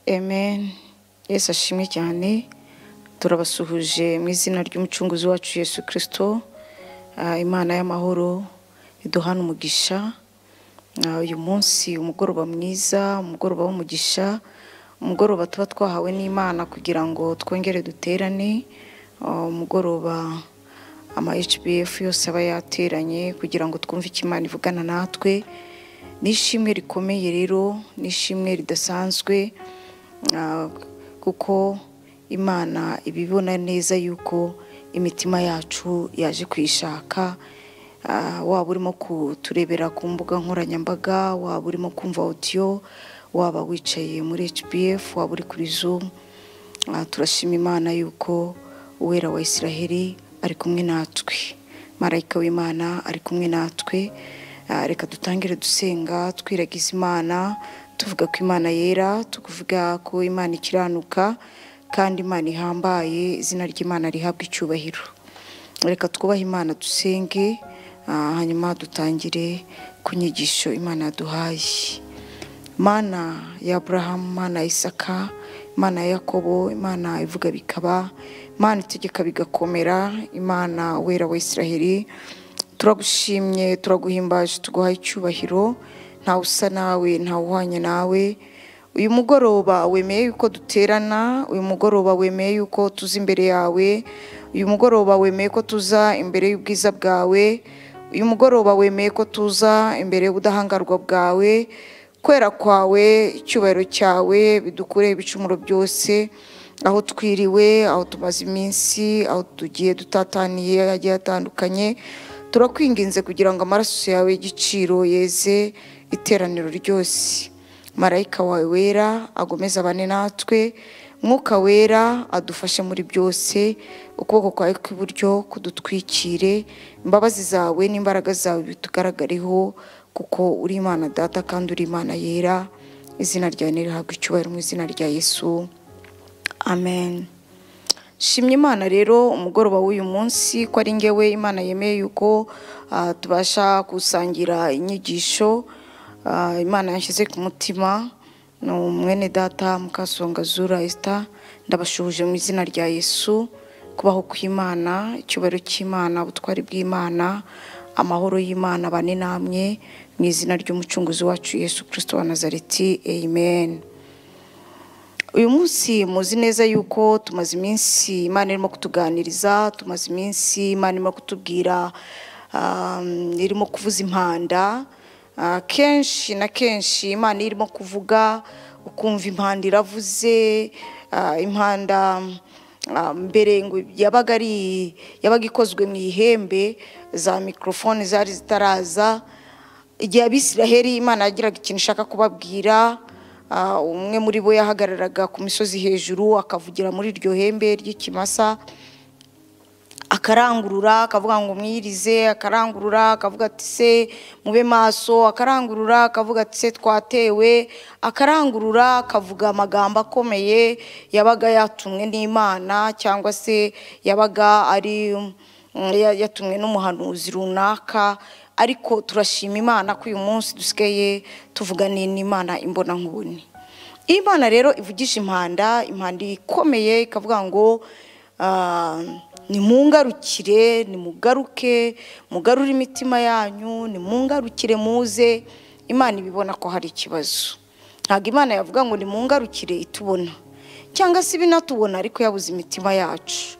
amen yesu ashimwe cyane turabasuhuje mu izina ry'umucunguzi wacu yesu kirisito imana y'amahoro iduhana umugisha Ah, uyu munsi umugoroba mwiza umugoroba w'umugisha umugoroba tuba twahawe n'imana kugira ngo twongere duterane Ah, umugoroba ama hbf yose aba yateranye kugira ngo twumve icyo imana ivugana natwe ni ishimwe rikomeye rero ni ishimwe ridasanzwe Ah, kuko imana iba ibona neza yuko imitima yacu yaje kuyishaka Ah, waba urimo kuturebera ku mbuga nkoranyambaga waba urimo kumva audio waba wicaye muri hbf waba uri kuri zoom Ah, turashima imana yuko uwera wa isiraheli ari kumwe natwe marayika w'imana ari kumwe natwe Ah, reka dutangire dusenga twiragiza imana tuvuga ko imana yera tukuvuga ko imana ikiranuka kandi imana ihambaye izina ry'imana rihabwa icyubahiro reka twubahe imana dusenge ah, hanyuma dutangire ku nyigisho imana yaduhaye mana ya aburahamu mana ya isaka imana ya yakobo imana ivuga bikaba imana itegeka bigakomera imana wera wa isiraheli turagushimye turaguhimbaje tuguhaye icyubahiro ntawe usa nawe ntawe uhwanye nawe uyu mugoroba wemeye yuko duterana uyu mugoroba wemeye yuko tuza imbere yawe uyu mugoroba wemeye ko tuza imbere y'ubwiza bwawe uyu mugoroba wemeye ko tuza imbere y'ubudahangarwa bwawe kwera kwawe icyubahiro cyawe bidukureye ibicumuro byose aho twiriwe aho tumaze iminsi aho tugiye dutataniye hagiye hatandukanye turakwinginze kugira ngo amaraso yawe y'igiciro yeze iteraniro ryose marayika wawe wera agomeze abane natwe mwuka wera adufashe muri byose ukuboko kwawe kw'iburyo kudutwikire imbabazi zawe n'imbaraga zawe bitugaragareho kuko uri imana data kandi uri imana yera izina ryawe nirihabwa icyubahiro mu izina rya yesu amen shimye imana rero umugoroba w'uyu munsi ko ari ngewe imana yemeye yuko ah, tubasha gusangira inyigisho ah, imana yashyize ku mutima ni umwene data mukasonga zura esita ndabashuhuje mu izina rya yesu kubaho kw'imana icyubahiro cy'imana ubutwari bw'imana amahoro y'imana bane namwe mu izina ry'umucunguzi wacu yesu kirisito wa nazareti amen uyu munsi muzi neza yuko tumaze iminsi imana irimo kutuganiriza tumaze iminsi imana irimo kutubwira um, irimo kuvuza impanda Ah, kenshi na kenshi imana iyo irimo kuvuga ukumva impanda iravuze ah, impanda ah, mbere ngo yabaga ari yabaga ikozwe mu ihembe za mikorofone zari zitaraza igihe abisiraheli imana yagiraga ikintu ishaka kubabwira Ah, umwe muri bo yahagararaga ku misozi hejuru akavugira muri iryo hembe ry'ikimasa akarangurura akavuga ngo mwirize akarangurura akavuga ati se mube maso akarangurura akavuga ati se twatewe akarangurura akavuga amagambo akomeye yabaga yatumwe n'imana cyangwa se yabaga ari mm, ya- yatumwe n'umuhanuzi runaka ariko turashima imana ko uyu munsi dusigaye tuvuganiye n'imana imbonankubone iyo imana rero ivugisha impanda impanda ikomeye ikavuga ngo ah, nimungarukire nimugaruke mugarure imitima yanyu nimungarukire muze imana ibibona ko hari ikibazo ntabwo imana yavuga ngo nimungarukire itubona cyangwa se ibinatubona ariko yabuze imitima yacu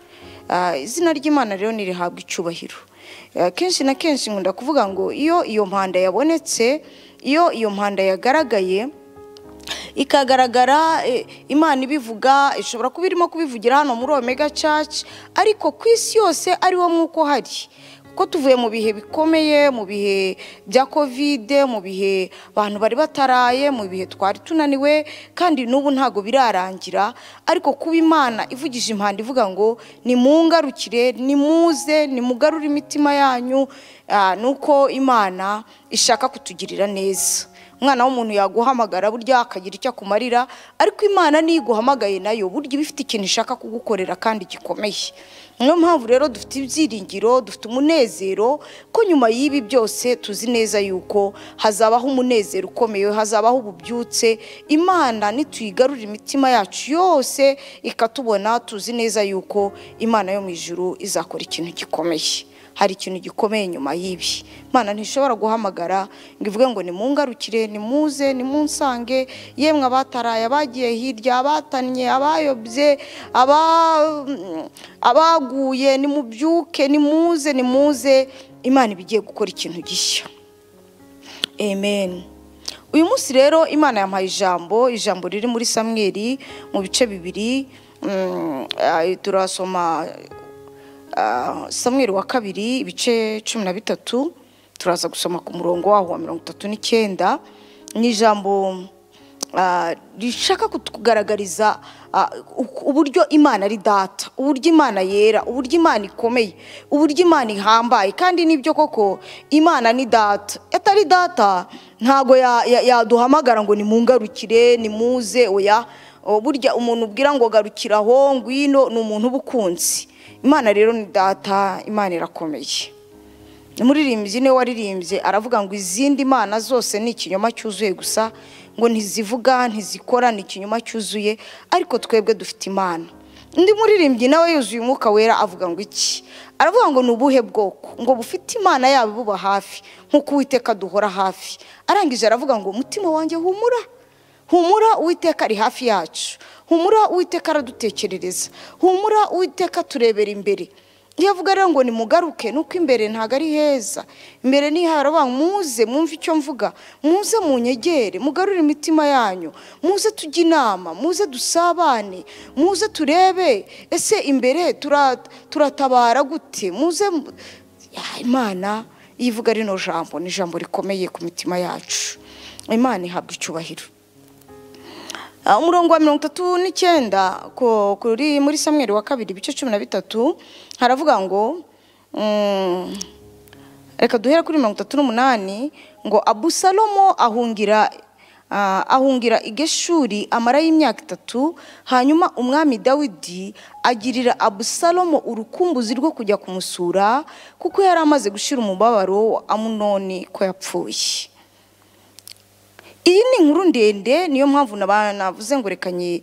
Ah, izina ry'imana rero nirihabwa icyubahiro Ah, kenshi na kenshi nkunda kuvuga ngo iyo iyo mpanda yabonetse iyo iyo mpanda yagaragaye ikagaragara eh, imana ibivuga ishobora kuba irimo kubivugira hano muri omega church ariko ku isi yose ariwo mwuka uhari kuko tuvuye mu bihe bikomeye mu bihe bya kovide mu bihe abantu bari bataraye mu bihe twari tunaniwe kandi n'ubu ntabwo birarangira ariko kuba imana ivugije impanda ivuga ngo nimungarukire nimuze nimugarure imitima yanyu Ah, ni uko imana ishaka kutugirira neza umwana w'umuntu yaguhamagara burya akagira icyo akumarira ariko imana niyo iguhamagaye nayo burya iba ifite ikintu ishaka kugukorera kandi gikomeye niyo mpamvu rero dufite ibyiringiro dufite umunezero ko nyuma y'ibi byose tuzi neza yuko hazabaho umunezero ukomeye hazabaho ububyutse imana nituyigarurira imitima yacu yose ikatubona tuzi neza yuko imana yo mu ijuru izakora ikintu gikomeye hari ikintu gikomeye nyuma y'ibi imana ntishobora guhamagara ngo ivuge ngo nimungarukire nimuze nimunsange yemwe abataraye abagiye hirya abatannye abayobye abaguye nimubyuke nimuze nimuze imana iba igiye gukora ikintu gishya amen uyu munsi rero imana yampaye ijambo ijambo riri muri samweri mu bice bibiri turasoma samweri wa kabiri ibice cumi na bitatu turaza gusoma ku murongo waho wa mirongo itatu n'icyenda ni ijambo rishaka kutugaragariza uburyo imana ari data uburyo imana yera uburyo imana ikomeye uburyo imana ihambaye kandi nibyo koko imana ni data atari data ntabwo yaduhamagara ngo nimungarukire nimuze oya burya umuntu ubwira ngo garukira aho ngwino ni umuntu uba ukunze imana rero ni data imana irakomeye umuririmbyi niwe waririmbye aravuga ngo izindi mana zose ni ikinyoma cyuzuye gusa ngo ntizivuga ntizikora ni ikinyoma cyuzuye ariko twebwe dufite imana undi muririmbyi nawe yuzuye umwuka wera avuga ngo iki aravuga ngo ni ubuhe bwoko ngo bufite imana yabo buba hafi nk'uko uwiteka duhora hafi arangije aravuga ngo umutima wanjye humura humura uwiteka ari hafi yacu humura uwiteka aradutekerereza humura uwiteka turebera imbere iyo avuga rero ngo nimugaruke nuko imbere ntabwo ari heza imbere ni haravuga muze mwumve icyo mvuga muze munyegere mugarure imitima yanyu muze tujye inama muze dusabane muze turebe ese imbere turatabara gute muze imana iyo ivuga rino jambo ni ijambo rikomeye ku mitima yacu imana ihabwa icyubahiro umurongo wa mirongo itatu n'icyenda kuri muri samweri wa kabiri ibice cumi na bitatu haravuga ngo reka duhere kuri mirongo itatu n'umunani ngo abusalomo ahungira ahungira igeshuri amarayo imyaka itatu hanyuma umwami dawidi agirira abusalomo urukumbuzi rwo kujya kumusura kuko yari amaze gushyira umubabaro wa amunoni ko yapfuye iyi ni inkuru ndende niyo mpamvu navuze ngo rekanye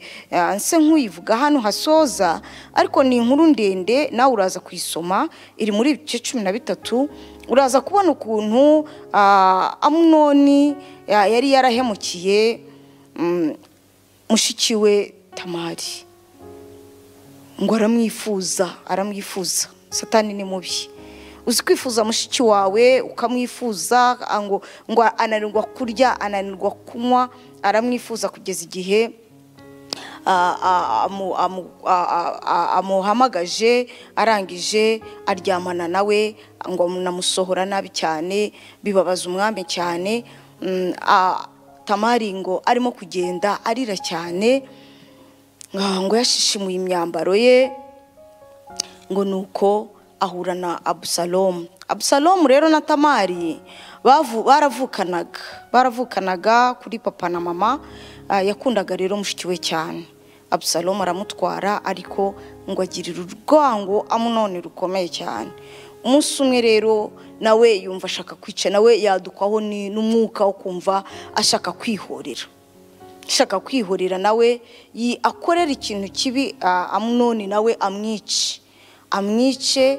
nse nk'uyivuga hano hasoza ariko ni inkuru ndende nawe uraza kuyisoma iri muri ibice cumi na bitatu uraza kubona ukuntu amunoni yari yarahemukiye mushiki we tamari ngo aramwifuza aramwifuza satani ni mubi uzi kwifuza mushiki wawe ukamwifuza ngo ananirwa kurya ananirwa kunywa aramwifuza kugeza igihe amuhamagaje arangije aryamana nawe ngo namusohora nabi cyane bibabaza umwami cyane tamari ngo arimo kugenda arira cyane ngo yashishimuye imyambaro ye ngo ni uko ahura na abusalomu abusalomu rero na tamari baravukanaga baravukanaga kuri papa na mama yakundaga rero mushiki we cyane abusalomu aramutwara ariko ngo agirire urwango amunoni rukomeye cyane umunsi umwe rero nawe yumva ashaka kwica nawe yadukwaho n'umwuka wo kumva ashaka kwihorera ashaka kwihorera nawe akorera ikintu kibi amunoni nawe amwice amwice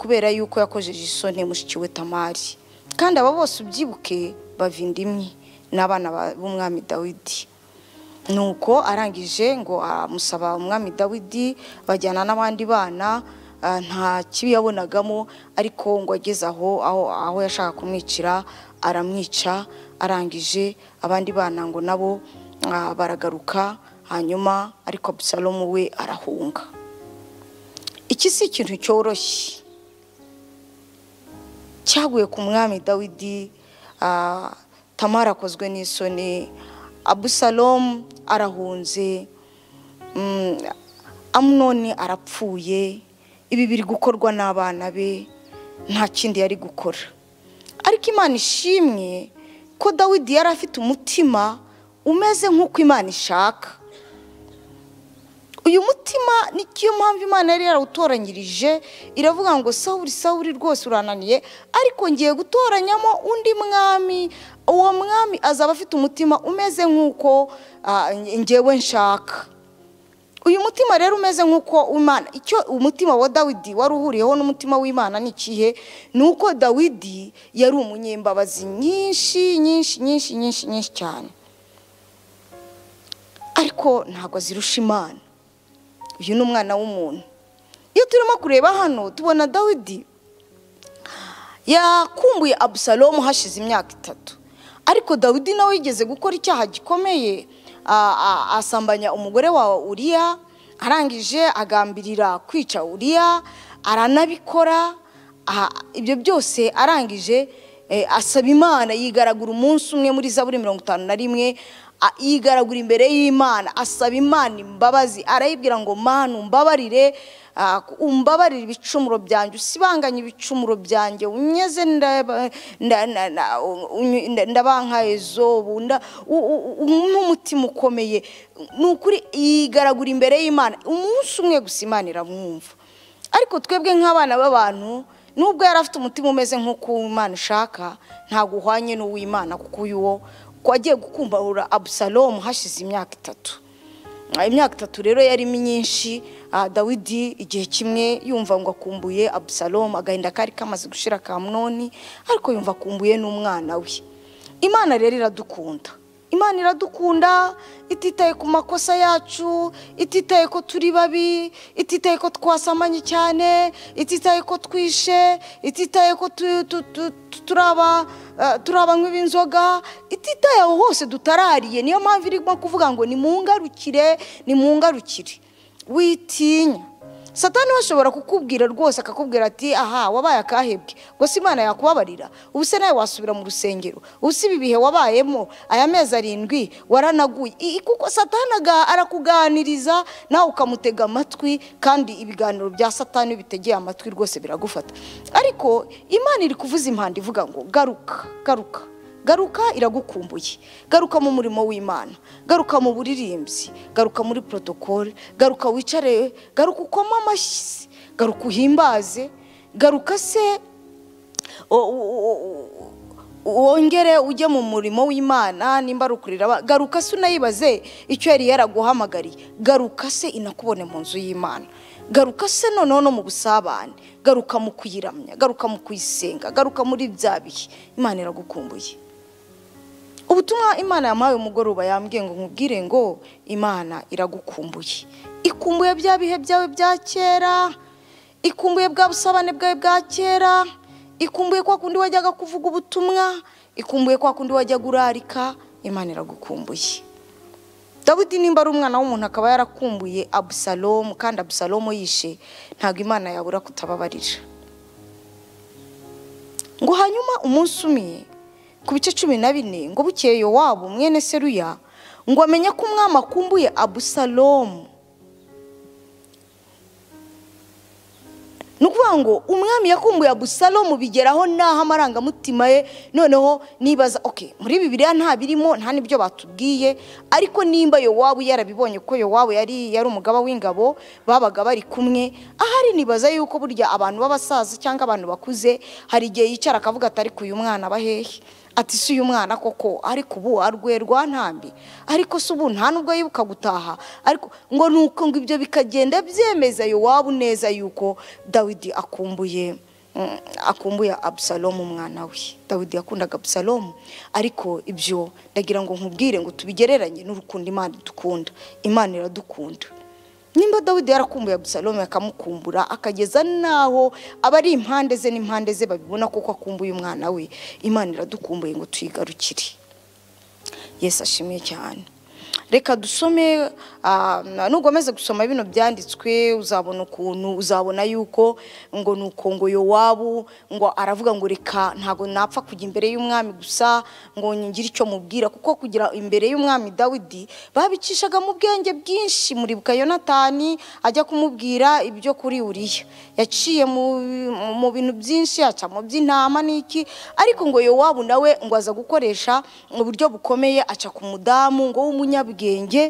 kubera yuko yakojeje isoni mushiki we tamari kandi aba bose ubyibuke bava indimwe n'abana b'umwami dawidi nuko arangije ngo amusaba umwami dawidi bajyana n'abandi bana nta kibi yabonagamo ariko ngo ageze aho aho yashaka kumwicira aramwica arangije abandi bana ngo nabo baragaruka hanyuma ariko abusalomu we arahunga iki si ikintu cyoroshye cyaguye ku mwami dawidi tamara akozwe n'isoni abusalomu arahunze amunoni arapfuye ibi biri gukorwa n'abana be nta kindi yari gukora ariko imana ishimwe ko dawidi yari afite umutima umeze nk'uko imana ishaka uyu mutima ni cyo mpamvu imana yari yarawutoranyirije iravuga ngo sawuri sawuri rwose urananiye ariko ngiye gutoranyamo undi mwami uwo mwami azaba afite umutima umeze nk'uko ah, ngewe nshaka uyu mutima rero umeze nk'uko imana icyo umutima wa dawidi wari uhuriyeho n'umutima w'imana ni ikihe ni uko dawidi yari umunyembabazi nyinshi nyinshi nyinshi nyinshi nyinshi cyane ariko ntabwo azirusha imana uyu ni umwana w'umuntu iyo turimo kureba hano tubona dawidi yakumbuye abusalomu hashize imyaka itatu ariko dawidi nawe yigeze gukora icyaha gikomeye a- a- asambanya umugore wa uriya arangije agambirira kwica uriya aranabikora aha, ibyo byose arangije eh, asaba imana yigaragura umunsi umwe muri zaburi mirongo itanu na rimwe a- yigaragura imbere y'imana asaba imana imbabazi arayibwira ngo mana umbabarire ah, umbabarire ibicumuro byanjye usibanganye ibicumuro byanjye unyeze ndaba- nda- nda- nda- unyu- nda- ndabanka ezobu nda- u- u- u- nk'umutima ukomeye ni ukuri yigaragura imbere y'imana umunsi umwe gusa imana iramwumva ariko twebwe nk'abana b'abantu nubwo yari afite umutima umeze nk'uko uw'imana ishaka ntabwo uhwanye n'uw'imana kuko uyu wo wagiye gukumbarura abusalomu hashize imyaka itatu Ah, imyaka itatu rero yari myinshi ah, dawidi igihe kimwe yumva ngo akumbuye abusalomu agahinda kari kamaze gushira kamunoni ariko yumva akumbuye n'umwana we imana rero iradukunda imana iradukunda ititaye ku makosa yacu ititaye ko turi babi ititaye ko twasamanye cyane ititaye ko twishe ititaye ko tu- tu- tu- tu- turaba ah, turabanywa ibinzoga ititaye aho hose dutarariye niyo mpamvu irimo kuvuga ngo nimungarukire nimungarukire witinya satani we ashobora kukubwira rwose akakubwira ati aha wabaye akahebwe gusa imana yakubabarira ubu se nawe wasubira mu rusengero ubu si ibi bihe wabayemo aya mezi arindwi waranaguye I- kuko satani aga- arakuganiriza nawe ukamutega amatwi kandi ibiganiro bya satani iyo bitegeye amatwi rwose biragufata ariko imana iri kuvuza impanda ivuga ngo garuka garuka garuka iragukumbuye garuka mu murimo w'imana garuka mu buririmbyi garuka muri porotokole garuka wicare garuka ukoma amashyi garuka uhimbaze garuka se o- o- o- o- wongere ujye mu murimo w'imana nimba ari ukurira aba- garuka se unayibaze icyo yari yaraguhamagariye garuka se inakubone mu nzu y'imana garuka se noneho no mu busabane garuka mu kuyiramya garuka mu kuyisenga garuka muri bya bihe imana iragukumbuye ubutumwa imana yamuhaye umugoroba yambwiye ngo nkubwire ngo imana iragukumbuye ikumbuye bya bihe byawe bya kera ikumbuye bwa busabane bwawe bwa kera ikumbuye kwa kundi wajyaga kuvuga ubutumwa ikumbuye kwa kundi wajyaga urarika imana iragukumbuye dawidi nimba ari umwana w'umuntu akaba yarakumbuye abusalomu kandi abusalomu yishe ntabwo imana yabura kutababarira ngo hanyuma umunsi umwe ku bice cumi na bine ngo bukeye yowabu mwene seruya ngo amenye ko umwami akumbuye abusalomu ni ukuvuga ngo umwami yakumbuye abusalomu bigeraho n'aho amarangamutima ye noneho nibaza oke muri bibiriya nta birimo nta n'ibyo batubwiye ariko nimba yowabu yarabibonye ko yowabu yari yari umugaba w'ingabo babaga bari kumwe ahari nibaza yuko burya abantu b'abasaza cyangwa abantu bakuze hari igihe yicara akavuga ati ariko uyu mwana aba hehe ati si uyu mwana koko ariko ubu arweye rwa ntambi ariko se ubu nta nubwo yibuka gutaha ariko ngo ni uko ngo ibyo bikagenda byemeza yowabu neza yuko dawidi akumbuye mm, akumbuye abusalomu umwana we dawidi yakundaga abusalomu ariko ibyo ndagira ngo nkubwire ngo tubigereranye n'urukundo imana idukunda imana iradukunda nimba dawidi yarakumbuye abusalomu akamukumbura akageza n'aho abari impande ze n'impande ze babibona kuko akumbuye umwana we imana iradukumbuye ngo tuyigarukire yesu ashimye cyane reka dusome ah, na- nugomeza gusoma bino byanditswe uzabona ukuntu uzabona yuko ngo ni uko ngo yowabu ngo aravuga ngo reka ntabwo napfa kujya imbere y'umwami gusa ngo ngire icyo mubwira kuko kugira imbere y'umwami dawidi babicishaga mu bwenge bwinshi muribuka yonatani ajya kumubwira ibyo kuri uriya yaciye mu mu bintu byinshi aca mu by'intama n'iki ariko ngo yowabu nawe ngo aza gukoresha uburyo bukomeye aca ku mudamu ngo w'umunyabwenge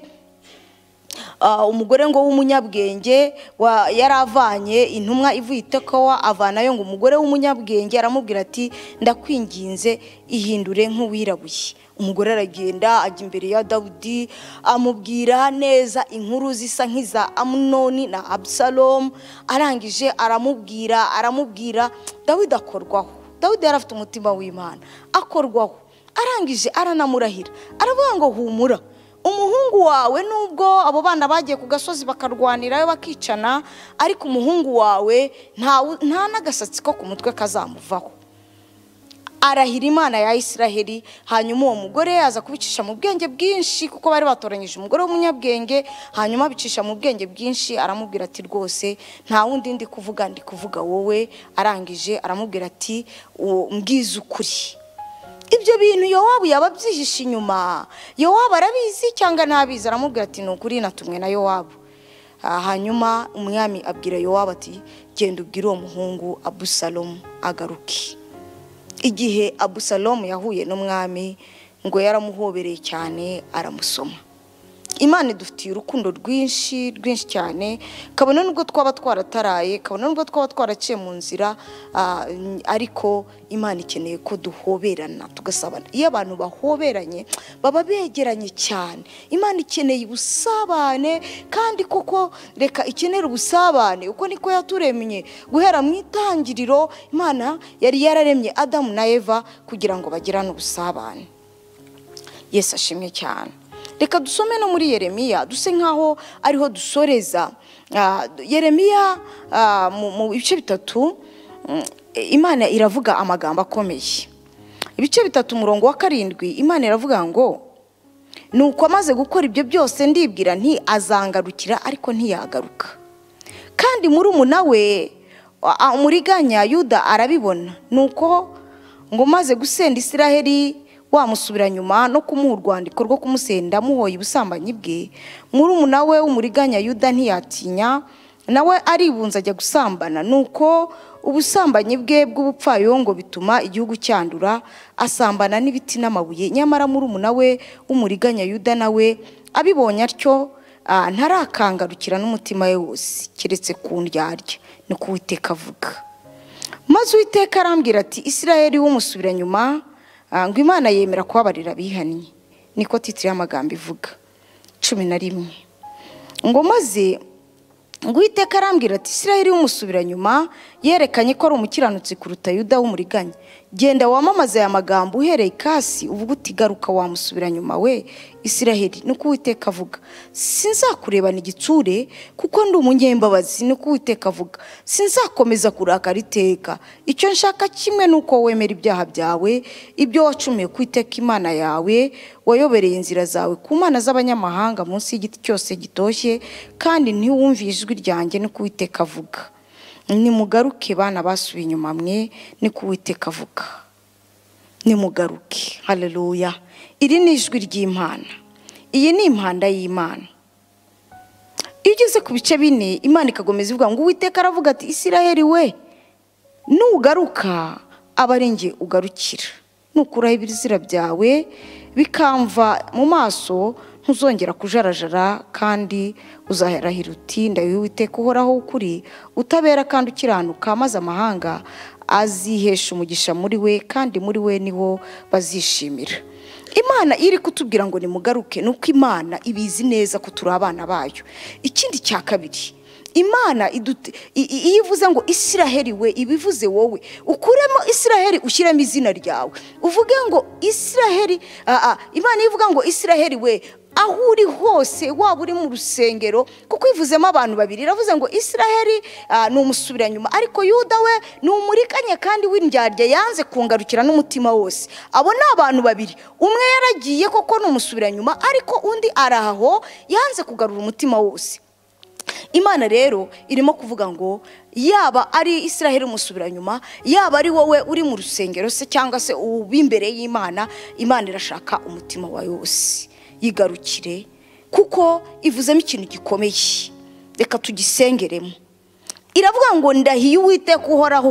Ah, umugore ngo w'umunyabwenge wa- yari avanye intumwa ivuye i tekowa avanayo ngo umugore w'umunyabwenge aramubwira ati ndakwinginze ihindure nk'uwirabuye umugore aragenda ajya imbere ya dawudi amubwira neza inkuru zisa nk'iza amunoni na abusalomu arangije aramubwira aramubwira dawidi akorwaho dawidi yari afite umutima w'imana akorwaho arangije aranamurahira aravuga ngo humura umuhungu wawe nubwo abo bana bagiye ku gasozi bakarwanirayo bakicana ariko umuhungu wawe nta- nta n'agasatsi ko ku mutwe kazamuvaho arahira imana ya isiraheli hanyuma uwo mugore aza kubicisha mu bwenge bwinshi kuko bari batoranyije umugore w'umunyabwenge hanyuma abicisha mu bwenge bwinshi aramubwira ati rwose nta wundi ndi kuvuga ndi kuvuga wowe arangije aramubwira ati "Uwo- mbwiza ukuri ibyo bintu yowabu yaba abyihishe inyuma yowabu arabizi cyangwa ntabizi aramubwira ati ni ukuri natumwe na yowabu Ah, hanyuma umwami abwira yowabu ati genda ubwire uwo muhungu abusalomu agaruke igihe abusalomu yahuye n'umwami ngo yaramuhobereye cyane aramusoma imana idufitiye urukundo rwinshi rwinshi cyane kabone nubwo twaba twarataraye kabone nubwo twaba twaraciye mu nzira ah, ariko imana ikeneye ko duhoberana tugasabana iyo abantu bahoberanye baba begeranye cyane imana ikeneye ubusabane kandi koko reka ikenera ubusabane uko niko yaturemye guhera mu itangiriro imana yari yararemye adamu na eva kugira ngo bagirane ubusabane yesu ashimwe cyane reka dusome no muri yeremiya duse nk'aho ariho dusoreza Ah, yeremiya ah, mu mu bice bitatu mm, imana iravuga amagambo akomeye ibice bitatu umurongo wa karindwi imana iravuga ngo nuko amaze gukora ibyo byose ndibwira nti azangarukira ariko ntiyagaruka kandi muri we a- umuriganya yuda arabibona nuko ngo maze gusenda isiraheli wamusubira nyuma no kumuha urwandiko rwo kumusenda amuhoye ubusambanyi bwe muri we w'umuriganya yuda ntiyatinya nawe aribunza ajya gusambana nuko ubusambanyi bwe bw'ubupfayongo bituma igihugu cyandura asambana n'ibiti n'amabuye nyamara muri we w'umuriganya yuda nawe abibonye atyo Ah, ntarakangarukira n'umutima we wose keretse ku ndyarya ni ko uwiteka avuga maze uwiteka arambwira ati isirayeli w'umusubira nyuma ah, ngo imana yemera kubabarira abihannye niko titiri y'amagambo ivuga cumi na rimwe ngo maze ngo uwiteka arambwira ati isirayeli w'umusubira nyuma yerekanye ko ari umukiranutsi kuruta yuda w'umuriganya genda wamamaze aya magambo uhereye ikasi uvuga uti garuka wamusubira nyuma we isiraheli nuko uwiteka avuga sinzakurebana igitsure kuko ndi umunyembabazi nuko uwiteka avuga sinzakomeza kurakara iteka icyo nshaka kimwe ni uko wemera ibyaha byawe ibyo wacumuye ku iteka imana yawe wayobereye inzira zawe ku mana z'abanyamahanga munsi y'igiti cyose gitoshye kandi ntiwumve ijwi ryanjye nuko uwiteka avuga nimugaruke bana basubiye inyuma mwe niko uwiteka avuga nimugaruke haleluya iri ni ijwi ry'imana iyi ni impanda y'imana iyo ugeze ku bice bine imana ikakomeza ivuga ngo uwiteka aravuga ati isiraheli we nugaruka aba ari njye ugarukira nukuraho ibizira byawe bikamva mu maso ntuzongera kujarajara kandi uzahirahira uti ndayo uwiteka uhoraho ukuri utabera kandi ukiranuka maze amahanga azihesha umugisha muri we kandi muri we niho bazishimira imana iyo iri kutubwira ngo nimugaruke ni uko imana ibizi neza ko turi abana bayo ikindi cya kabiri imana idute- i- i- iyo ivuze ngo isiraheli we ibivuze wowe ukuremo isiraheli ushyiremo izina ryawe uvuge ngo isiraheli ah, ah, imana iyo ivuga ngo isiraheli we aho uri hose waba uri mu rusengero kuko ivuzemo abantu babiri iravuze ngo israheli ah, ni umusubiranyuma ariko yuda we ni umurikanye kandi w'indyarya yanze kungarukira n'umutima wose abo ni abantu babiri umwe yaragiye koko ni umusubiranyuma ariko undi araho yanze kugarura umutima wose imana rero irimo kuvuga ngo yaba ari israheli umusubiranyuma yaba ari wowe uri mu rusengero se cyangwa se uba imbere y'imana imana irashaka umutima wawe wose yigarukire kuko ivuzemo ikintu gikomeye reka tugisengeremo iravuga ngo ndahiye uwiteka uhoraho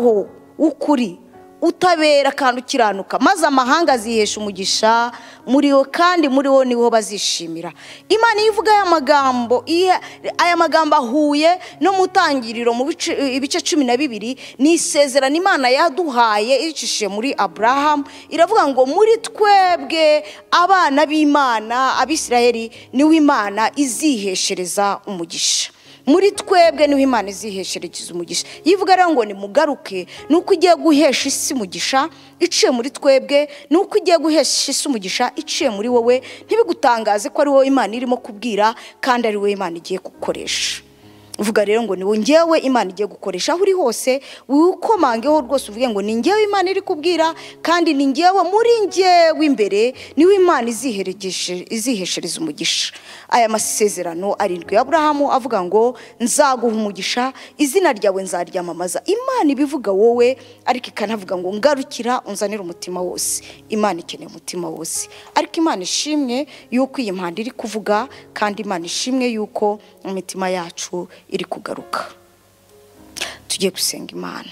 w'ukuri utabera kandi ukiranuka maze amahanga azihesha umugisha muri wo kandi muri wo niho bazishimira imana iyo ivuga aya magambo iya- aya magambo ahuye no mu tangiriro mu bice- ibice cumi na bibiri ni isezerano imana yaduhaye icishije muri aburahamu iravuga ngo muri twebwe abana b'imana abisirayeli niwe imana iziheshereza umugisha muri twebwe niho imana iziheshereza umugisha iyo ivuga rero ngo nimugaruke ni uko igiye guhesha isi umugisha iciye muri twebwe ni uko igiye guhesha isi umugisha iciye muri wowe ntibigutangaze ko ari wowe imana irimo kubwira kandi ari wowe imana igiye gukoresha uvuga rero ngo niwe ngewe imana igiye gukoresha aho uri hose wiwukomangeho rwose uvuge ngo ni ngewe imana iri kubwira kandi ni ngewe muri ngewe imbere niwe imana iziheregeshe- iziheshereza umugisha aya masezerano arindwi ya aburahamu avuga ngo nzaguha umugisha izina ryawe nzaryamamaza imana ibivuga wowe ariko ikanavuga ngo ngarukira unzanire umutima wose imana ikeneye umutima wose ariko imana ishimwe yuko iyi mpanda iri kuvuga kandi imana ishimwe yuko imitima yacu iri kugaruka tugiye gusenga imana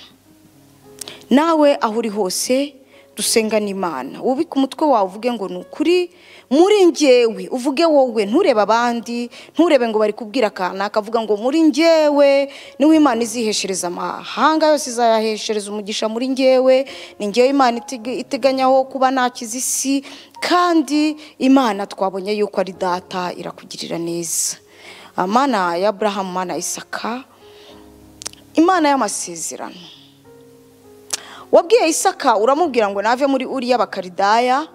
nawe aho uri hose dusenga n'imana wubike umutwe wawe uvuge ngo ni ukuri muri ngewe uvuge wowe nturebe abandi nturebe ngo bari kubwira akanaka avuga ngo muri ngewe niwe imana iziheshereza amahanga yose izayaheshereza umugisha muri ngewe ni ngewe imana iteg- iteganyaho kuba nakiza isi kandi imana twabonye yuko ari data irakugirira neza amana ya Aburahamu mana ya isaka imana y'amasezerano wabwiye isaka uramubwira ngo nave muri uriya bakaridaya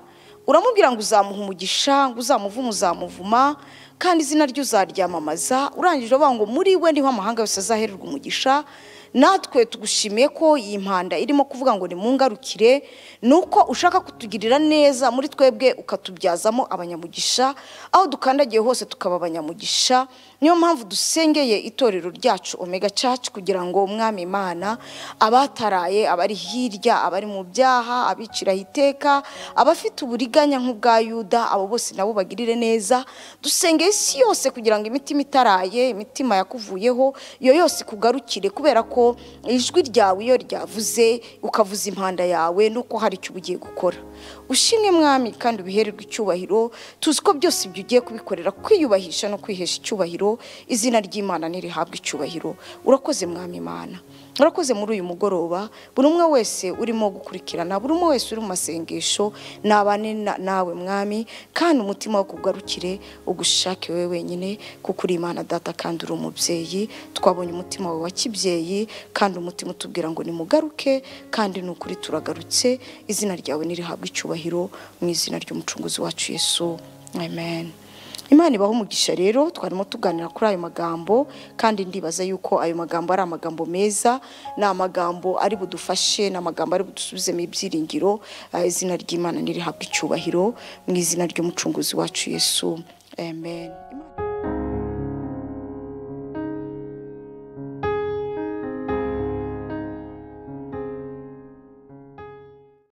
uramubwira ngo uzamuha umugisha ngo uzamuvuma uzamuvuma kandi izina rye uzaryamamaza urangije uvuga ngo muri we niho amahanga yose azahererwa umugisha natwe tugushimiye ko iyi mpanda irimo kuvuga ngo nimungarukire ni uko ushaka kutugirira neza muri twebwe ukatubyazamo abanyamugisha aho dukandagiye hose tukaba abanyamugisha niyo mpamvu dusengeye itorero ryacu omega church kugira ngo umwami imana abataraye abari hirya abari mu byaha abiciraho iteka abafite uburiganya nk'ubwa yuda abo bose nabo bagirire neza dusengeye isi yose kugira ngo imitima itaraye imitima yakuvuyeho iyo yose ikugarukire kubera ko ijwi ryawe iyo ryavuze ukavuza impanda yawe nuko hari icyo uba ugiye gukora ushimwe mwami kandi ubihererwe icyubahiro tuzi ko byose ibyo ugiye kubikorera kwiyubahisha no kwihesha icyubahiro izina ry'imana ntirihabwe icyubahiro urakoze mwami imana urakoze muri uyu mugoroba buri umwe wese urimo gukurikirana buri umwe wese uri mu masengesho nabane na- nawe mwami kandi umutima wo kugarukire ugushake wowe wenyine kuko uri imana data kandi uri umubyeyi twabonye umutima wawe wa kibyeyi kandi umutima utubwira ngo nimugaruke kandi ni ukuri turagarutse izina ryawe nirihabwe icyubahiro mu izina ry'umucunguzi wacu yesu amen imana ibaha umugisha rero twarimo tuganira kuri ayo magambo kandi ndibaza yuko ayo magambo ari amagambo meza ni amagambo ari budufashe ni amagambo ari budusubizemo ibyiringiro Ah, izina ry'imana ntirihabwe icyubahiro mu izina ry'umucunguzi wacu yesu amen Imana-